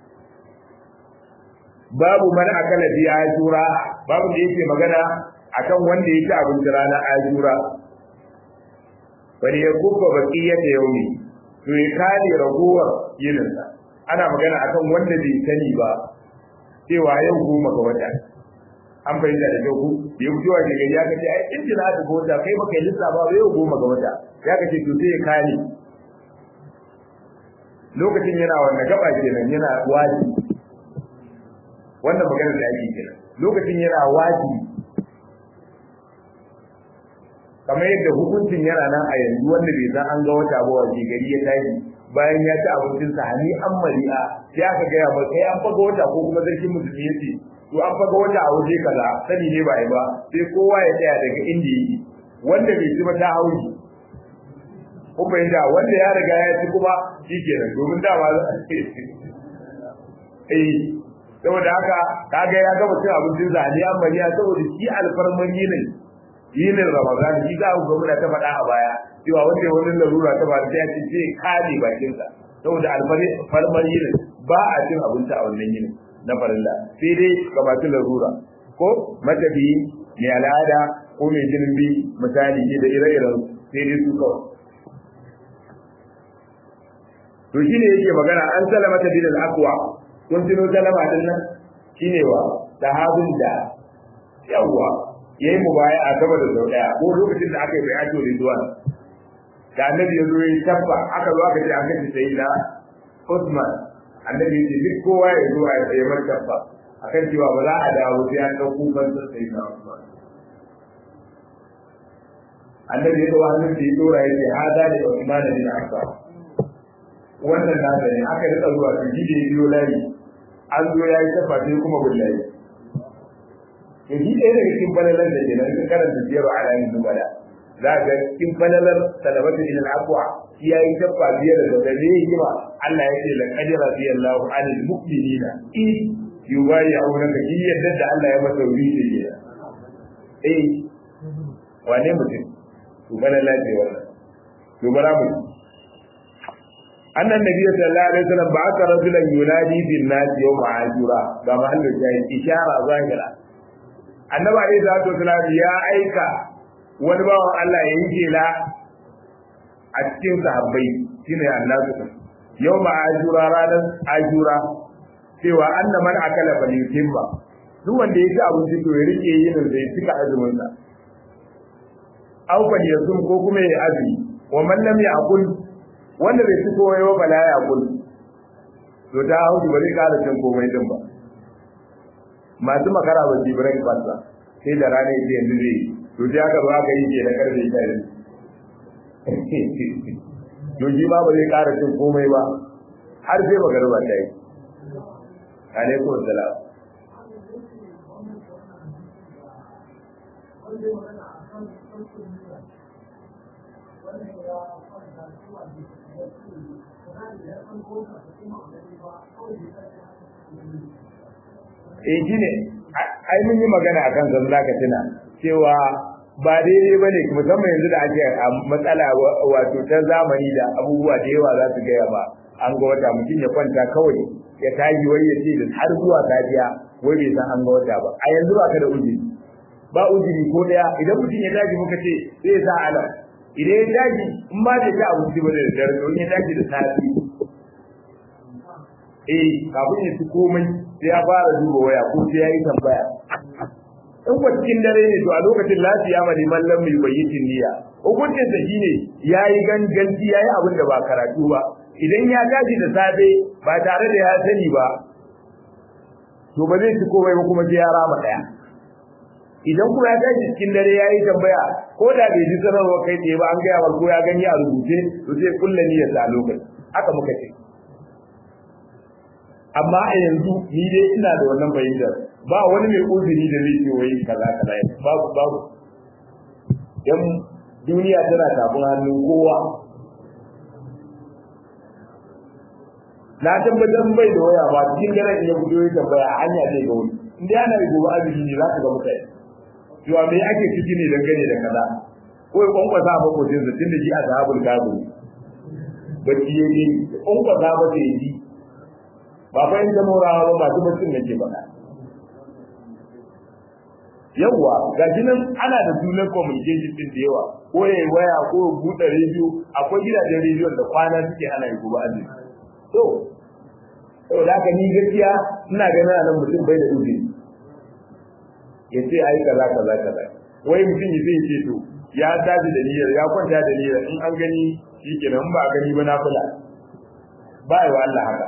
babu man akala fi ashura babu da yake magana akan wanda ya ci abinci ranar ashura bari ya kubba baqiyata yaumi to ya kare ragowar yininsa ana magana akan wanda bai sani ba cewa yau goma ga wata an fahimta da kyau ku da yau cewa ke gari ya kace ai in jina ta wata kai baka yi lissa ba yau goma ga wata ya kace to sai ya kare lokacin yana wanda gaba kenan yana waji wannan magana da ake kenan lokacin yana waji kamar yadda hukuncin yana nan a yanzu wanda bai san an ga wata ba waje gari ya tashi bayan ya ci abincin sa hani an mari'a sai aka gaya ba kai an faga wata ko kuma sarkin musulmi yace to an faga wata a waje kaza sani ne ba ai ba sai kowa ya tsaya daga inda yake wanda bai ci ba ta hauji ko bai da wanda ya riga ya ci kuma shikenan domin dama eh saboda haka kaga ya gama cin abincin sa hani an mari'a saboda shi alfarman yinin yinin ramadan shi za ku ga muna ta faɗa a baya cewa wanda wani larura ta ba sai ya ce zai kare bakinsa saboda alfarmar yinin ba a cin abinci a wannan yinin na farilla sai dai ga masu larura ko matafiyi mai al'ada ko mai jinin bi misali ke da ire-iren sai dai su kawai to shine yake magana an salama ta bin al-aqwa kun tuno salama din nan shine wa sahabin da yawwa yayi mubaya a gaba da sau daya ko lokacin da aka yi bayato ridwan da annabi ya zo ya tabba aka zo aka ce aka ce sai da Usman annabi ya ce duk kowa ya zo a yi mar tabba akan cewa ba za a dawo sai an ɗauko fansa sai na Usman annabi ya dawo hannun da ya dora ya ce hada da Usman bin Affan wannan na da ne aka rika zuwa to shi da ya biyo layi an zo ya yi tafa sai kuma bullahi to shi ɗaya daga cikin falalar da ke nan ka karanta biyar a ranar dubala za ga cikin falalar salamatu ilal aqwa shi ya yi tafa biyar da da ne yi ma Allah ya ce la qad radiyallahu anil mu'minina in yubayyi'unaka shi yadda da Allah ya masa wuri da ke eh wane mutum to falala ce wannan to bara mu أن النبي صلى الله عليه وسلم بعث رجلا ينادي في الناس يوم عاشوراء كما أنه شاهد إشارة ظاهرة النبي عليه الصلاة والسلام يا أيكا ونبا الله ينجي لا أتكين صحابي شنو الناس يوم عاشوراء رانا عاشوراء cewa anna man akala fa yutimma duk wanda ya ci abinci to ya rike yin zai cika azumin sa aw fa yasum ko kuma ya azumi wa man lam ya'kul wanda bai ci komai ba bala ya gudu to ta hauki ba zai kara cin komai din ba masu makara ba su break fast ba sai da rana yake yanzu zai to sai aka zo aka yi ke da karfe ta yi to shi ma ba zai kara cin komai ba har sai magarba ta yi alaikum salam eh shi ne ai mun yi magana a kan zan zaka tuna cewa ba daidai ba ne musamman yanzu da ake a matsala wato ta zamani da abubuwa da yawa za su gaya ba an ga wata mutum ya kwanta kawai ya tashi wai ya ce da har zuwa safiya wai bai san an ga wata ba a yanzu ba ka da ujiri ba ujiri ko daya idan mutum ya tashi muka ce zai sa alam idan ya tashi in ba da ta abinci ba da dare to ya tashi da safi eh kafin ya ci komai sai ya fara duba waya ko sai ya yi tambaya in kwa cikin dare ne to a lokacin lafiya ma liman lam mai bayyitin niyya hukuncin sa shine yayi ganganci yayi abin da ba karatu ba idan ya tashi da safe ba tare da ya sani ba to ba zai ci komai ba kuma sai ya rama daya idan kuma ya tashi cikin dare yayi tambaya ko da bai ji sanarwa kai tsaye ba an gaya wa ko ya gani a rubuce to sai kulla niyyar sa a lokacin haka muka ce amma a yanzu ni dai ina da wannan fahimtar ba wani mai uzuri da zai ce wai kaza kaza babu babu dan duniya tana tafin hannun kowa na tabbatar bai da waya ba cikin daren ya fito ya tambaya a hanya zai ga wani in dai ana gobe azumi ne za ka ga mutane cewa me ake ciki ne dangane da kaza ko ya kwankwasa a makwacin sa tun da shi a sahabul gado bacci ya yi kwankwasa ba sai yi ba fa yin zamorawa ba masu baccin da ke faɗa yawwa ga shi nan ana da sunan communication din da yawa ko ya yi waya ko ya buɗe rediyo akwai gidajen rediyon da kwana suke ana yi gobe azumi to saboda haka ni gaskiya ina ganin nan mutum bai da uzuri ya ce ai kaza kaza kaza wai mutum ya zai ce to ya tashi da niyyar ya kwanta da niyyar in an gani shikenan ba a gani ba na kula ba yi wa Allah haka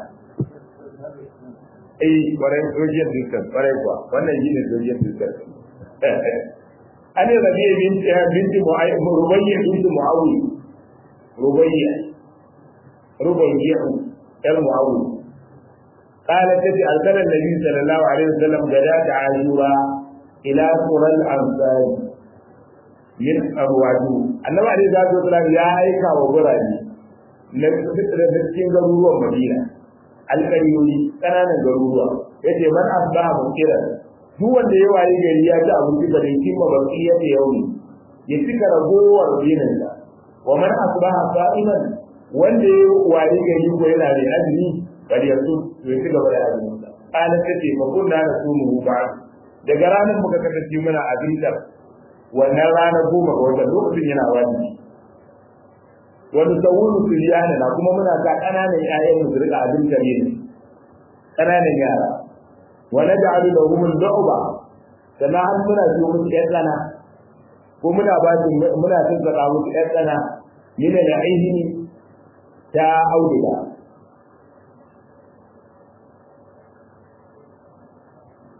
eh kwarai social distance kwarai kuwa wannan shine social distance an yi rabiya binti binti rubayya binti muawiya rubayya rubayya yar muawiya قالت تتي أرسل النبي صلى الله عليه وسلم غداة عاشوراء إلى قرى الأنصار من أبواته النبي عليه الصلاة والسلام يا أيكا وبراني cikin garuruwan Madina alƙaryoyi ƙananan garuruwa yace man asbaha mukiran duk wanda ya wayi gari ya ci abinci da bai cimma baki ya ce yau ya cika ragowar dinin sa wa man asbaha sa'iman wanda ya wayi gari ko yana da azumi bal yasu to ya cigaba da azumin sa kana tace fa kunna nasumu ba daga ranar muka kasance muna abincin wannan ranar goma ga watan lokacin yana wajibi wani sawuru filiyana na kuma muna sa ƙananan ƴaƴan mu rika abin kare ne ƙananan yara wa naj'alu lahum al-du'ba sannan har muna so musu ƴan tsana ko muna ba su muna tsaka musu ƴan tsana min al-aini ta auduga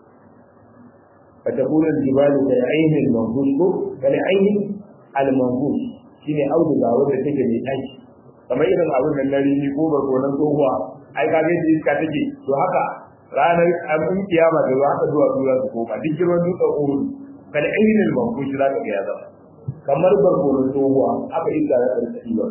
fatakuna jibalu kal ayni al manfush ko kal ayni al manfush shine auduga wanda take mai aiki kamar irin abin nan na rini ko barkonan tsohuwa ai ka gaji iska take to haka ranar abin kiyama da za ka zuwa zuwa su koma duk girman dutsen uhud kal ayni al manfush za ka ga ya zama kamar barkonan tsohuwa aka iska za ta rika ɗiba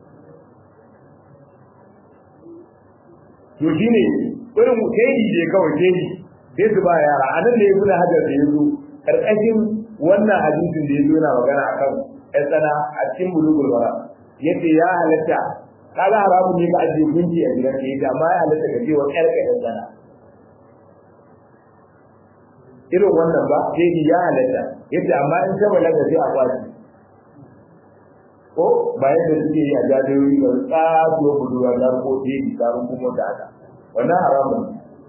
to shine irin keji je kawai keji sai su ba yara a nan ne ibn hajar da yazo karkashin wannan hadisin da yazo yana magana akan ɗan tsana a cikin bulugul bara yace ya halatta kaga haramun ne ka ajiye gunki a gidan ka yace amma ya halatta ka je wa ƴar ka ɗan tsana irin wannan ba keji ya halatta yace amma in ta balaga sai a kwaci ko ba yadda suke yi a jajiyoyi ba tsado budurwa da ko keji tsarin kuma da haka wannan haramun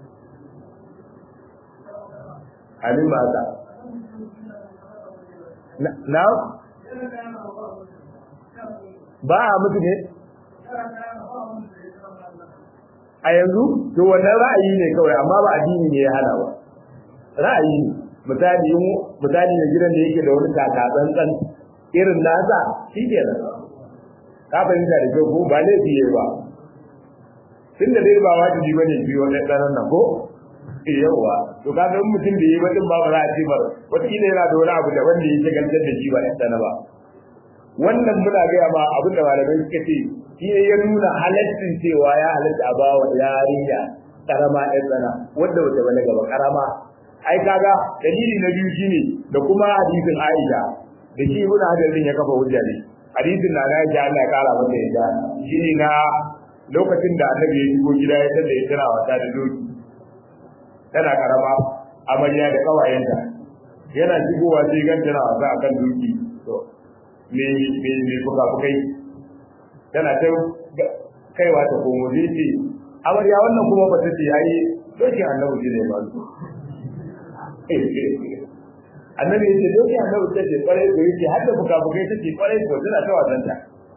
abin ba haka na ba a mutu ne a yanzu to wannan ra'ayi ne kawai amma ba addini ne ya hana ba ra'ayi ne misali misali na gidan da yake da wani kaka tsantsan irin nasa shi ke nan ka fahimta da kyau ko ba laifi ya ba tun da dai ba wajibi bane biyo na ɗanan nan ko yawa to ka ga mutum da yi bakin ba za a ce bar wataƙila yana da wani abu da wanda ya shagaltar da shi ba ɗan ɗana ba wannan muna gaya ma abin da malamai suka ce shi ne ya nuna halaccin cewa ya halatta a bawa yarinya karama ɗan ɗana wanda wata balaga ba karama ai kaga dalili na biyu shine da kuma hadisin Aisha da shi ibn Hajar din ya kafa hujja ne hadisin na na Aisha Allah ya kara mata yadda shine na lokacin da annabi ya shigo gida ya tada ya tana wata da doki tana karama amarya da kawayenta yana shigowa sai gan tana wasa akan doki to me me me fuka fukai tana ta kaiwa ta komo zai ce amarya wannan kuma ba ta ce ai doki annabi shi ne ba annabi ya ce doki annabi ta ce kwarai ko yake har da fuka fukai ta ce kwarai ko tana ta wasanta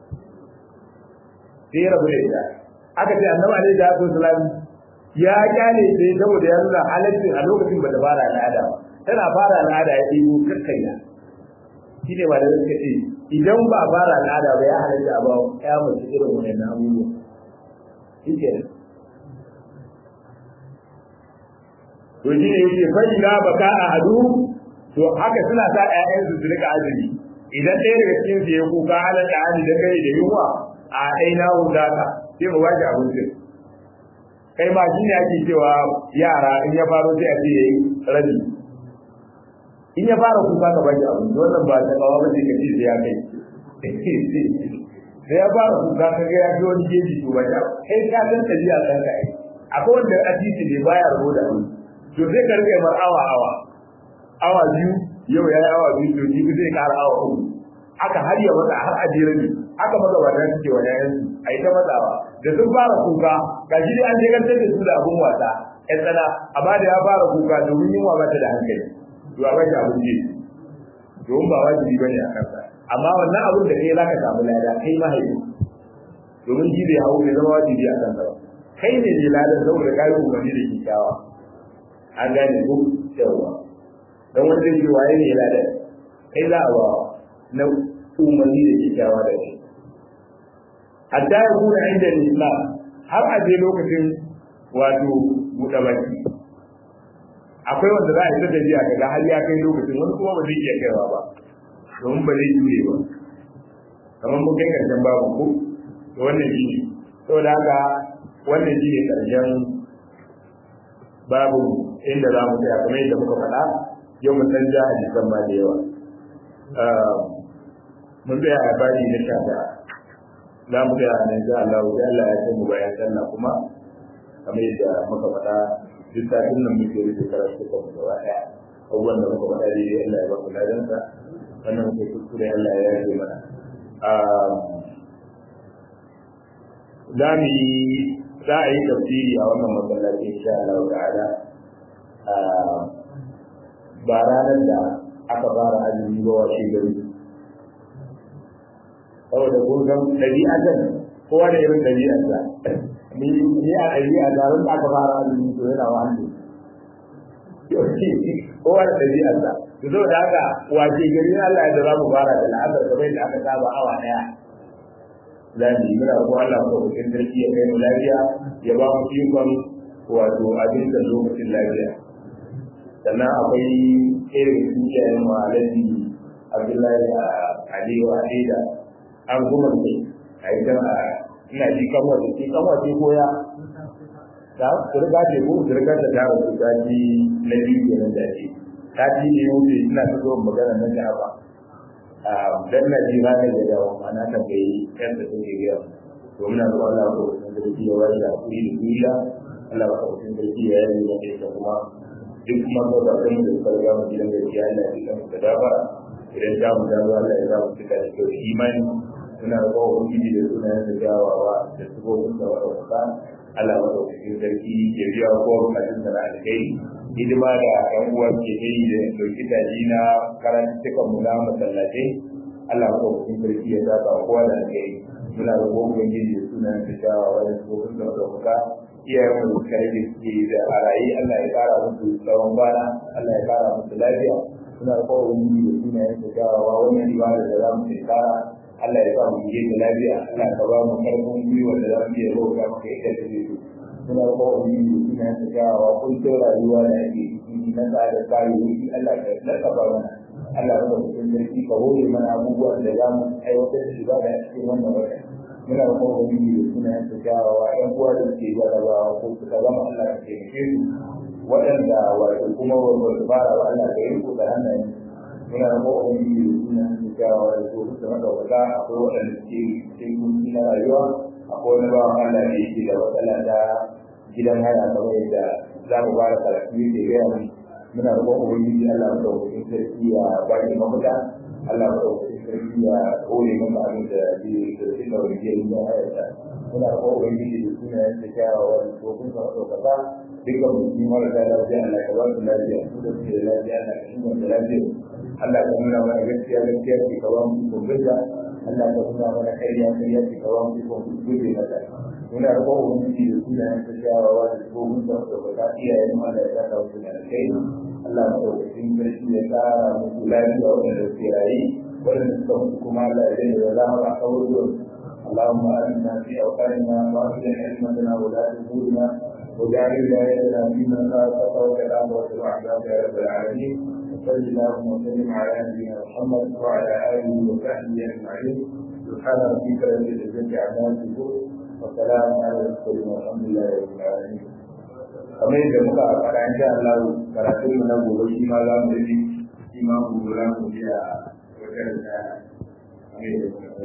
sai ya rabu da ita aka ce annabi alaihi salatu wasalam ya kyale sai saboda ya nuna halaccin a lokacin ba ta fara al'ada ba tana fara al'ada ya ɗigo kakkanya shi ne ba da suka ce idan ba fara al'ada ba ya halatta a ba ya mace irin wannan abubuwa shi ke to shi ne yake fa ila baka a hadu to haka suna sa ƴaƴansu su rika azumi idan ɗaya daga cikin su ya kuka halar da hali da kai da yunwa a aina wundaka sai mu ba shi abincin kai ma shi ne ake cewa yara in ya faro sai a ce yayi rabi in ya fara kuka ka baki abinci wannan ba ta kawo ba sai ka ce sai ya kai sai ya fara kuka ka ga ya fi wani geji to ba kai ka san tabi'a san ka ai akwai wanda a titi ne baya rabo da abinci to sai ka rike mar awa awa awa biyu yau ya yi awa biyu to jibi zai kara awa uku haka har ya matsa har a jere ne haka magabata suke wa yayan su a yi ta matsawa da sun fara kuka ga shi dai an shekantar da su da abun wasa ƴan tsana amma da ya fara kuka domin yunwa ba ta da hankali to a bashi abin je domin ba wajibi bane a kansa amma wannan abin da kai zaka samu lada kai mahaifi domin shi bai hawo bai zama wajibi a kansa ba kai ne ne ladan saboda kai umarni da kyakkyawa an gane ko yawa don wanda zai waye ne ladan kai za a ba na umarni da kyakkyawa da shi hatta ya kuna inda islam har a je lokacin wato buɗe baki akwai wanda za a yi ta tafiya kaga har ya kai lokacin wani kuma ba zai iya kaiwa ba domin ba zai jure ba kamar mun kai karshen babu ko to wannan shi ne saboda haka wannan shi ne karshen babu inda za mu tsaya kamar yadda muka faɗa yau mun san ja hadisan ma da yawa mun tsaya a baji na sha ɗaya za mu tsaya a nan insha Allah sai Allah ya kai mu bayan sallah kuma kamar yadda muka faɗa duk satin nan muke rufe karatu kan gaba ɗaya abubuwan da muka faɗa dai Allah ya ba ku ladansa wannan muke kuskure Allah ya rage mana za mu yi za a yi tafsiri a wannan masallaci insha Allah ta'ala ba ranar da aka fara azumi ba washe gari saboda kun san ɗabi'atan kowa da irin ɗabi'arsa ni a ɗabi'a da ran da aka fara azumi to yana wa hannu kowa da ɗabi'arsa to saboda haka wace gari Allah ya za mu fara da la'azar kamar yadda aka saba awa ɗaya za mu yi muna ko Allah ko hukun sarki ya kai mu lafiya ya ba mu ikon wato abin da lokacin lafiya sannan akwai irin sukiyayen mu alaji Abdullahi Aliyu Adida an kuma ne a yi a ina ji kamar da ke kamar ce koya ta turga ce ko turga ta ta wasu ta ji na biyu ke nan da ce ta ji ne wuce ina ta zo magana na ta ba dan na ji ba da dawo ana ta gai yan da suke gaya to muna so Allah ko sun da ji wa da kuri da duniya Allah ko sun da ji ya yi da ita kuma duk kuma ko da kan da kalga mu gidan da ya Allah ya kan da dafa idan da mu dawo Allah ya za mu cika da kyau imani muna roƙon ubangiji da sunayen da jawawa da sifofin da wadda Allah madaukakin sarki ya biya ko bukatun da na alkai hidima da ƴan uwa ke yi da ɗauki daji na karantukan mu na masallatai Allah madaukakin sarki ya saka kowa da alkai muna roƙon ubangiji da sunayen da jawawa da sifofin da wadda iyayen mu da karfi suke da a raye Allah ya kara musu tsawon bana Allah ya kara musu lafiya muna roƙon ubangiji da sunayen da jawawa wannan ibada da za mu kara Allah ya sa mu je da lafiya Allah ka ba mu karfin gwiwa da za mu iya roƙa maka ita da zai muna ko wani suna ta gawa kun to rayuwa da ake ciki na tsada tsari wuri Allah ka laka ba mana Allah ya ba cikin sarki ka hore mana abubuwan da za mu aiwatar da ibada a cikin wannan wata muna ko wani suna ta gawa ɗan uwa da suke jarabawa ko suka zama Allah ka taimake su waɗanda wato kuma ba su fara ba Allah ka yi ko da hannayen muna da ko wani suna kyakkyawa da su da madaukaka akwai waɗanda suke cikin kunci na rayuwa akwai wani bawan Allah da yake da matsala ta gidan haya kamar yadda za mu ba da karatu yake gaya mu muna da ko ubangiji Allah madaukakin sarki ya ba ki mafita Allah madaukakin sarki ya kore maka abin da zai sarki da wani jiya da hayarsa muna da ko ubangiji da sunayen kyakkyawa da su kun sa madaukaka dukkan musulmi marasa lafiya Allah ka ba su lafiya su da suke da lafiya Allah ka inganta lafiya Allah ka nuna mana gaskiya gaskiya ce ka ba mu ikon gaza Allah ka nuna mana ƙarya ƙarya ce ka ba mu ikon guje mata muna roƙon ubangiji da sunayen ta shawarwa da tsohon da ɗaukaka iyayen mu Allah ya saka musu da kai Allah ya ɗaukakin sarki ya ƙara musu lafiya waɗanda suke rayu waɗanda suka mutu kuma Allah ya daina da zama a kawo اللهم آمنا في أوطاننا وأصلح أئمتنا ولاة أمورنا واجعل ولايتنا في من خافك وكلامك وعبادك يا رب العالمين وصل اللهم وسلم على نبينا محمد وعلى اله وصحبه اجمعين سبحان ربك رب العزه عما يصفون وسلام على المرسلين والحمد لله رب العالمين kamar yadda muka faɗa insha Allah karatun mu na gobe shi ma za mu yi shi ma gobe za mu ji a wajen da